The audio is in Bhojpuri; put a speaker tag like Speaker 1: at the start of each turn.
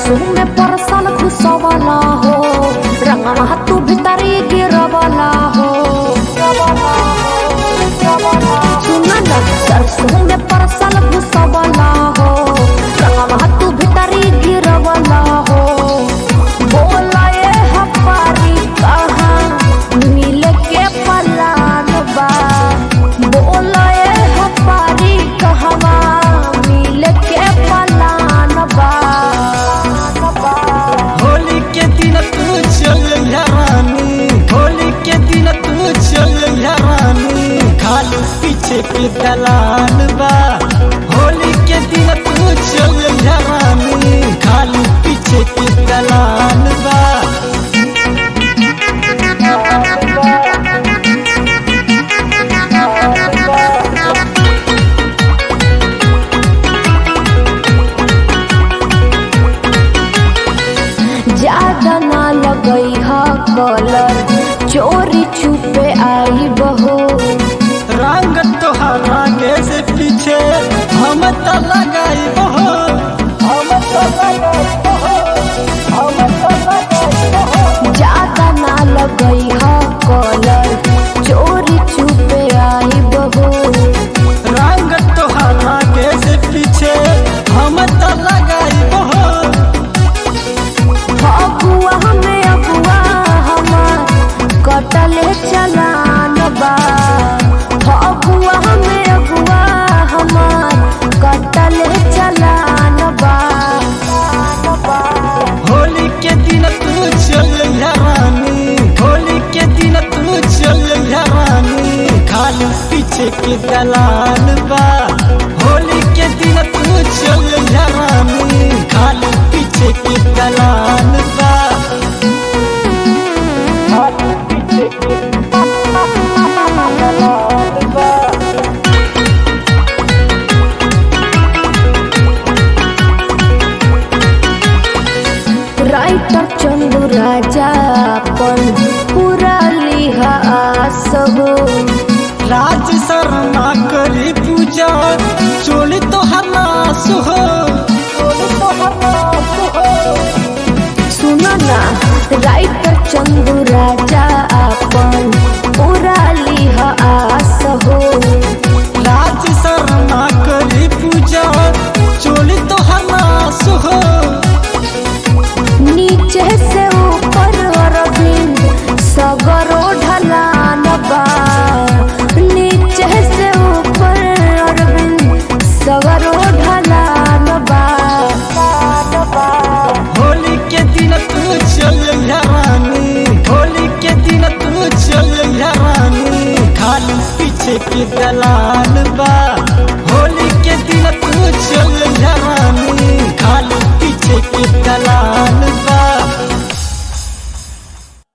Speaker 1: सरसों में परसल घुसवला हो रंगवा तू भीतरी गिरवला हो सुना ना सरसों में परसल घुसवला हो रंगवा तू भीतरी गिरवला हो बोला ये हमारी कहाँ मिल के पलान बा बोला ये हमारी कहवा मिल के पलान बा
Speaker 2: होली के दिन तू चल रानी होली के दिन तू चल रानी खाली पीछे के दलाल बा होली के दिन तू चल रानी खाली पीछे के दलाल बा
Speaker 1: ज्यादा ना लगई हा कलर चोरी छुपे आई बहो
Speaker 2: रंग तोहर आगे से पीछे हम तो लगाई बहो हम तो लगाई बहो हम तो लगाई बहो
Speaker 1: ज्यादा ना लगई हा कलर चोरी छुपे आई बहो
Speaker 2: रंग तोहर आगे से पीछे हम तो लगाई बहो
Speaker 1: फगुआ हमें अगुआ हमार कटले चलान बा फगुआ हमें अगुआ हमार कटले चलान बा
Speaker 2: होली के दिन तू चल रानी होली के दिन तू चल रानी खाली पीछे के दलाल बा होली के दिन तू चल रानी खाली पीछे के दलाल बा खाली पीछे के दलाल बा
Speaker 1: राइटर चंदू राजा अपन पूरा लिहा आस हो
Speaker 2: राज शर्मा करी पूजा चोली तो हलास हो चोली तो हलास हो
Speaker 1: सुनो ना राइटर चंदू राजा अपन पूरा लिहा आस हो
Speaker 2: राज शर्मा करी पूजा चोली तो हलास हो
Speaker 1: नीचे से ऊपर अरविंद सगरो ढलान बा नीचे से ऊपर अरविंद सगरो ढलान बा
Speaker 2: होली के दिन तू चल रानी होली के दिन तू चल रानी खाली पीछे के दलाल